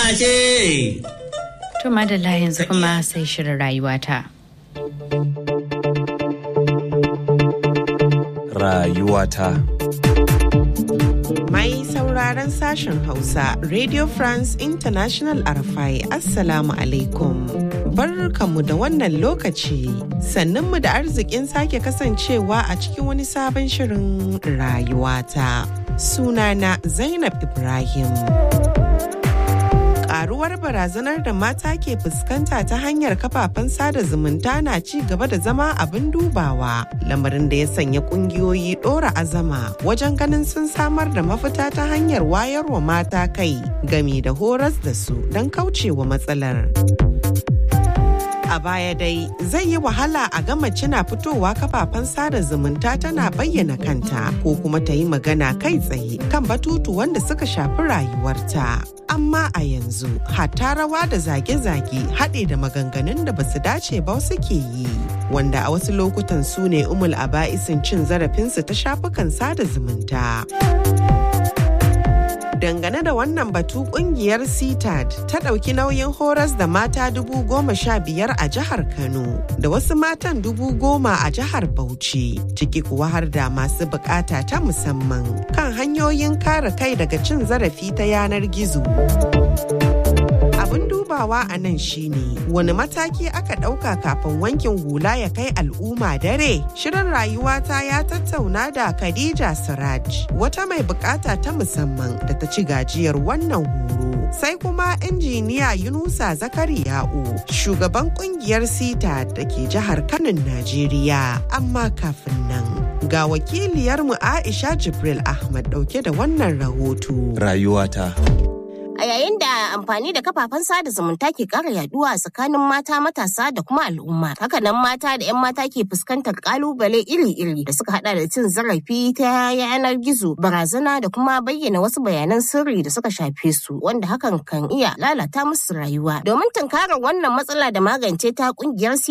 ce. To madalla yanzu kuma sai shirin rayuwata. Rayuwata. Mai sauraron sashen Hausa, Radio France International Arafai, Assalamu alaikum. Barkanmu da wannan lokaci, sannunmu da arzikin sake kasancewa a cikin wani sabon shirin rayuwata. Sunana Zainab Ibrahim. karuwar barazanar da mata ke fuskanta ta hanyar kafafen sada zumunta na ci gaba da zama abin dubawa lamarin da ya sanya kungiyoyi dora azama wajen ganin sun samar da mafita ta hanyar wayarwa mata kai gami da horas da su don kaucewa matsalar. a baya dai zai yi wahala a ga mace na fitowa kafafen sada zumunta tana bayyana kanta ko kuma ta yi magana kai tsaye kan batutu wanda suka shafi rayuwarta. Amma a yanzu hatta rawa da zage-zage haɗe da maganganun da basu dace ba suke yi. Wanda a wasu lokutan su ne umul aba'isin cin zarafinsu ta shafukan sada zumunta. dangane da wannan batu kungiyar citad ta ɗauki nauyin horas da mata dubu goma sha biyar a jihar kano da wasu matan dubu goma a jihar bauchi ciki kuwa har da masu bukata ta musamman kan hanyoyin kare kai daga cin zarafi ta yanar gizo abin dubawa a nan shine wani mataki aka ɗauka kafin wankin hula ya kai al'umma dare shirin rayuwata ya tattauna da khadija siraj wata mai bukata ta musamman da ta ci gajiyar wannan horo sai kuma injiniya yunusa zakariya'u shugaban kungiyar sita da ke jihar kanin najeriya amma kafin nan ga wakiliyarmu aisha jibril ahmad dauke da wannan rahoto Rayuwata. A yayin da amfani da kafafen sada zumunta ke ƙara yaduwa tsakanin mata matasa da kuma al'umma. Hakanan mata da 'yan mata ke fuskantar kalubale iri-iri da suka hada da cin zarafi ta yanar gizo, barazana da kuma bayyana wasu bayanan sirri da suka shafe su wanda hakan kan iya lalata musu rayuwa. Domin tunkarar wannan matsala da magance ta kungiyar